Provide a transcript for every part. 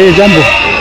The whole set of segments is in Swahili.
Eh, jambo.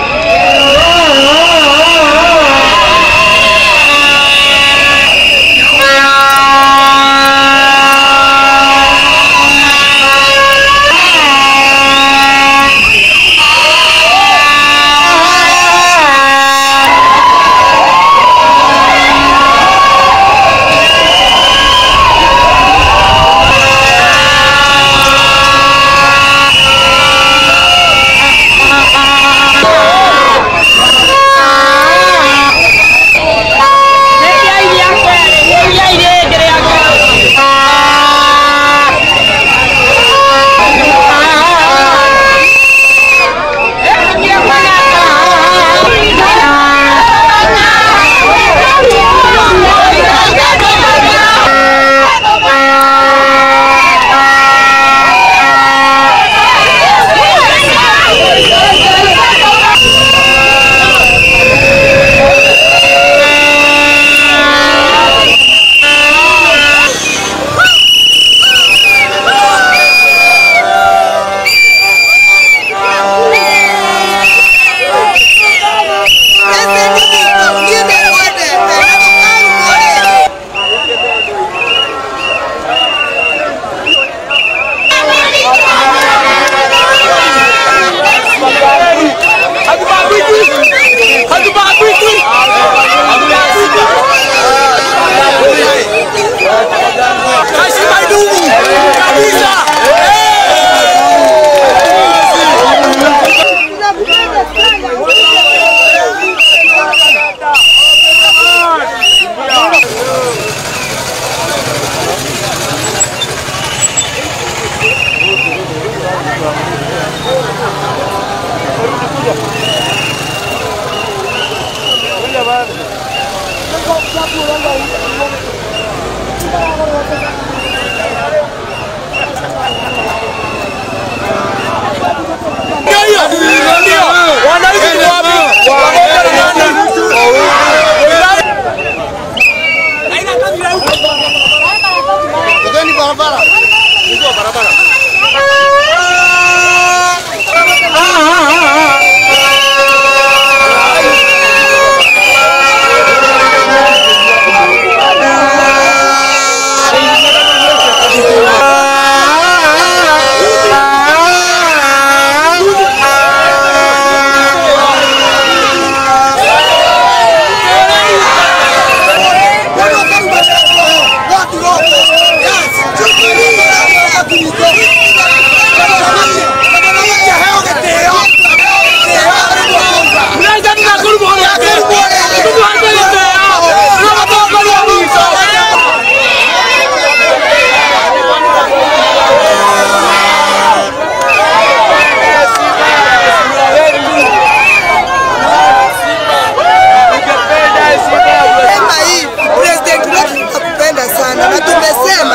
Sema hii president wetu tunakupenda sana na tumesema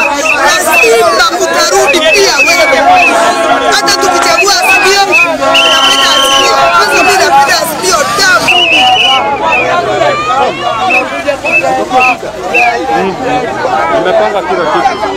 lazima utarudi pia wewe. Hata tukichagua Azimio, tunapenda Azimio. Kwanza mimi napenda Azimio damu. Nimepanga kila kitu.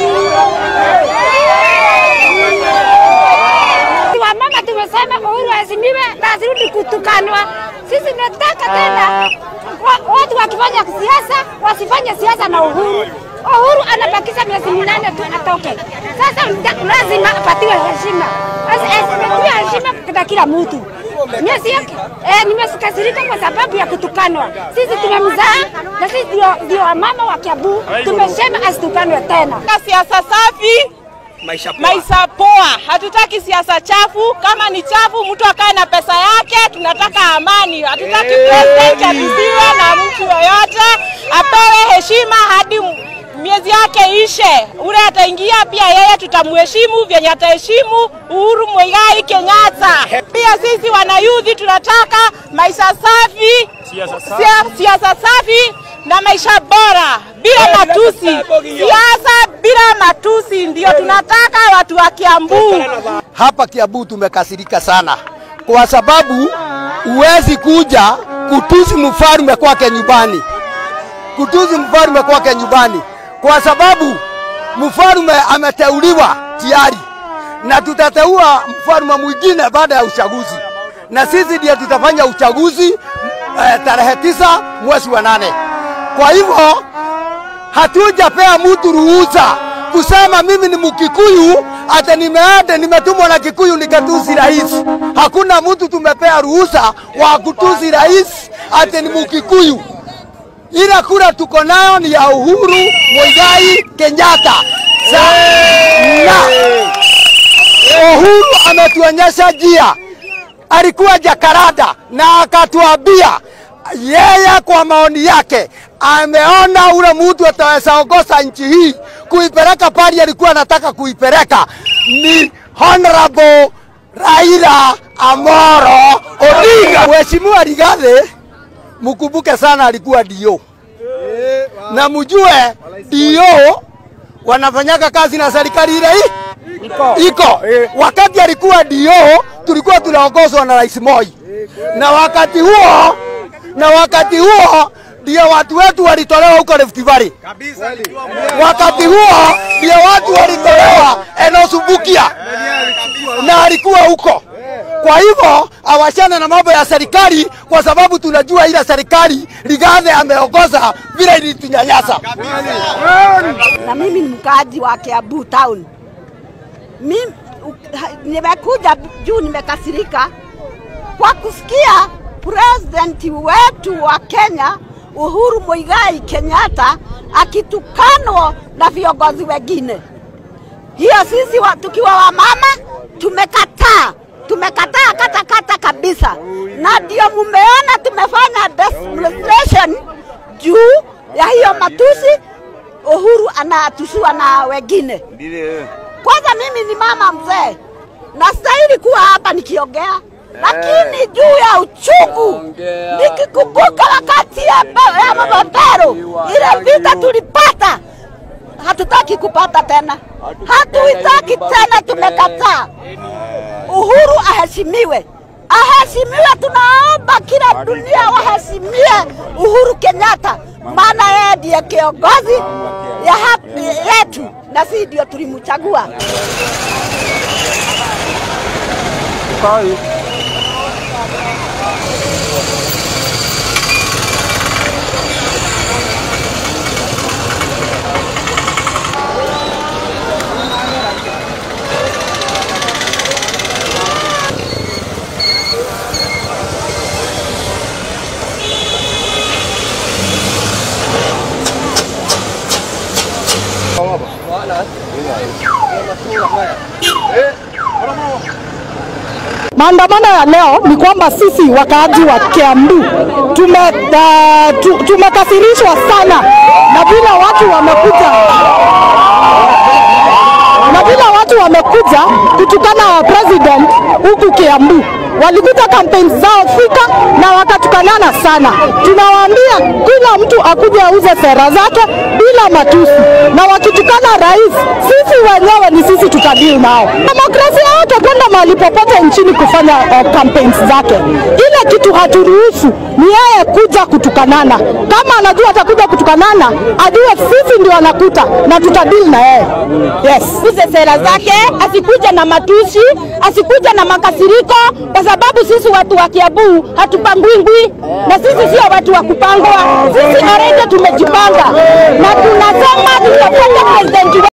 Wamama tumesema Uhuru azimiwe na asirudi kutukanwa. Sisi tunataka tena wa- watu wakifanya siasa wasifanye siasa na Uhuru. Uhuru anabakisha miezi minane tu atoke. Sasa mta- lazima apatiwe heshima, Asi- asipatiwe heshima kwa kila mtu. Miezi yake eh, nimekasirika kwa sababu ya kutukanwa. Sisi tumemzaa na sisi ndio ndio wamama wa Kiambu, tumesema asitukanwe tena. siasa safi Maisha poa. maisha poa. Hatutaki siasa chafu. Kama ni chafu, mtu akae na pesa yake. Tunataka amani. Hatutaki president abisiwe na mtu yoyote, apewe heshima hadi m- miezi yake ishe. Ule ataingia pia yeye tutamheshimu vyenye ataheshimu Uhuru Muigai Kenyatta. Pia sisi wanayudhi tunataka maisha safi, sia- siasa safi na maisha bora bila matusi. Siasa bila matusi ndio tunataka watu wa Kiambu. Hapa Kiambu tumekasirika sana kwa sababu huwezi kuja kutusi mfalme kwake nyumbani, kutusi mfalme kwake nyumbani, kwa sababu mfalme ameteuliwa tayari, na tutateua mfalme mwingine baada ya uchaguzi, na sisi ndiye tutafanya uchaguzi eh, tarehe tisa mwezi wa nane. Kwa hivyo hatujapea mtu ruhusa kusema mimi ni Mkikuyu ate nimeende nimetumwa na Kikuyu nikatusi rais. Hakuna mtu tumepea ruhusa wa kutusi rais ate ni Mkikuyu. Ila kura tuko nayo ni ya Uhuru Muigai Kenyatta. Sa- na Uhuru ametuonyesha njia, alikuwa Jakaranda na akatuambia yeye kwa maoni yake ameona ule mtu ataweza ongoza nchi hii kuipeleka pali alikuwa anataka kuipeleka ni Honorable Raila Amoro Odinga. Mheshimiwa Rigathi, mkumbuke sana alikuwa dio na mjue dio wanafanyaga kazi na serikali ile hii iko wakati alikuwa dio tulikuwa tunaongozwa na rais Moi na wakati huo na wakati huo ndio watu wetu walitolewa huko Rift Valley. Wakati huo ndio watu walitolewa Enosubukia na alikuwa huko. Kwa hivyo awachane na mambo ya serikali, kwa sababu tunajua ile serikali Rigathi ameongoza vile ilitunyanyasa. na mimi ni mkaaji wa Kiambu town. Mimi u- ha- nimekuja juu, nimekasirika kwa kusikia president wetu wa Kenya Uhuru Muigai Kenyatta akitukanwa na viongozi wengine. Hiyo sisi wa, tukiwa wamama tumekataa, tumekataa kata kata kabisa, na ndio mumeona tumefanya demonstration juu ya hiyo matusi Uhuru anatusiwa na wengine. Kwanza mimi ni mama mzee, nastahili kuwa hapa nikiongea, lakini juu ya uchungu nikikumbuka wakati ya, be- ya mababero ile vita tulipata, hatutaki kupata tena, hatuitaki tena, tumekataa. Uhuru aheshimiwe, aheshimiwe. Tunaomba kila dunia waheshimie Uhuru Kenyatta, maana yeye ndiye kiongozi ya haki yetu na si ndio tulimchagua. Maandamano ya leo ni kwamba sisi wakaaji wa Kiambu tume, uh, tu, tumekasirishwa sana na vile watu wamekuja na vile watu wamekuja kutukana president huku Kiambu. Walikuta kampeni zao Thika na wakatukanana sana. Tunawaambia kila mtu akuje auze sera zake bila matusi, na wakitukana rais, sisi wenyewe ni sisi tutadili nao. Demokrasia yote kwenda mahali popote nchini kufanya uh, campaigns zake. Ile kitu haturuhusu ni yeye kuja kutukanana. Kama anajua atakuja kutukanana, ajue sisi ndio anakuta na tutadili na yeye. Yes. Kuze sera zake, asikuje na matusi, asikuje na makasiriko, kwa sababu sisi watu wa Kiambu hatupangwingwi na sisi sio watu wa kupangwa. Sisi already tumejipanga na tunasema tutapata president